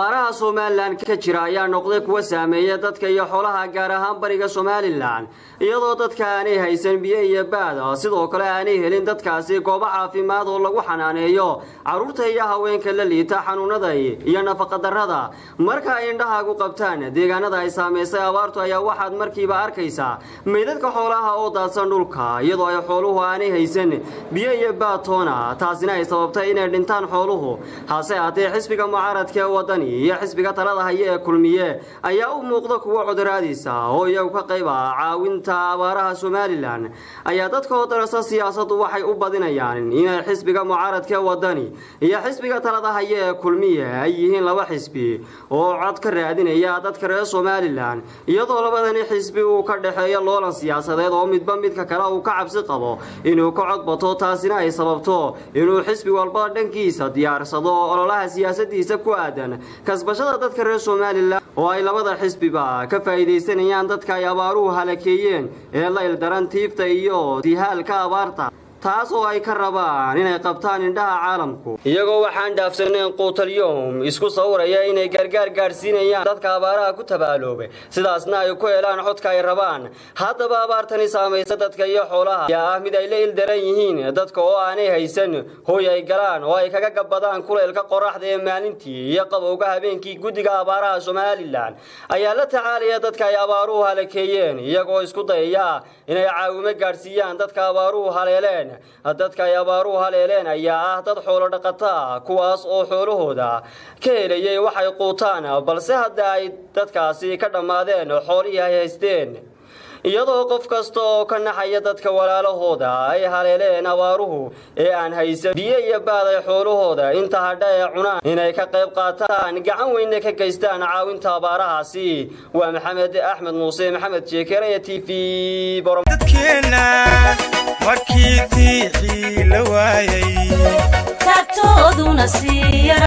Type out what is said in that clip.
abaaraha somalilan ka jira ayaa noqday kuwa saameeya dadka iyo xoolaha gaar ahaan bariga somalilan iyadoo dadka aanay haysan biyo iyo baada sidoo kale aanay helin dadkaasi goobo caafimaad oo lagu xanaaneeyo carruurta iyo haweenka la liita xanuunada iyo nafaqadarrada marka ay indhahaagu qabtaan deegaanada ay saamaysay abaartu ayaa waxaad markiiba arkaysaa meydadka xoolaha oo daadsan dhulka iyadoo ay xooluhu aanay haysan biyo iyo baatoona taasina ay sababtay inay dhintaan xooluhu hase haatee xisbiga mucaaradka ee wadani iyo xisbiga talada haye ee kulmiye ayaa u muuqda kuwa cuduraadiisa oo iyagu ka qayb ah caawinta abaaraha somalilan ayaa dadka oo darasa siyaasaddu waxay u badinayaan inay xisbiga mucaaradka ee wadani iyo xisbiga talada haye ee kulmiye ay yihiin laba xisbi oo cod ka raadinaya dadka reer somalilan iyadoo labadani xisbi uu ka dhexeeyo loolan siyaasadeed oo midba midka kale uu ka cabsi qabo inuu ka cod bato taasina ay sababto inuu xisbi walba dhankiisa diyaarsado ololaha siyaasadiisa ku aadan kasbashada dadka reer somalilan oo ay labada xisbiba ka faa'iidaysanayaan dadka ay abaaruhu halakeeyeen ee la ildaran tiifta iyo dihaalka abaarta taas oo ay ka rabaan inay qabtaan indhaha caalamku iyagoo waxaan dhaafsanayn quutalyowm isku sawiraya inay gargaar gaadhsiinayaan dadka abaaraha ku tabaaloobay sidaasna ay ku helaan codka ay rabaan haddaba abaartani saamaysa dadka iyo xoolaha ayaa ah mid ay la ildaran yihiin dadka oo aanay haysan hooy ay galaan oo ay kaga gabbadaan kuleylka qoraxda ee maalintii iyo qabowga habeenkii guddiga abaaraha somalilan ayaa la tacaalaya dadka ay abaaruhu halakeeyeen iyagoo isku dayaya inay caawimo gaadhsiiyaan dadka abaaruhu haleeleen dadka ay abaaruhu haleeleen ayaa ah dad xoolo dhaqataa kuwaas oo xoolahooda ka helayay waxay quutaan balse hadda ay dadkaasi ka dhammaadeen xoolihii ay haysteen iyadoo qof kasta oo ka naxaya dadka walaalahooda ay haleeleen abaaruhu ee aan haysan biyo iyo baad ay xoolahooda inta hadha ee cunaan inay ka qayb qaataan gacan weynna ka geystaan caawinta abaarahaasi waa maxamed axmed muuse maxamed jeekere t v dadkeena markii diixii la waayay taagtooduna siiya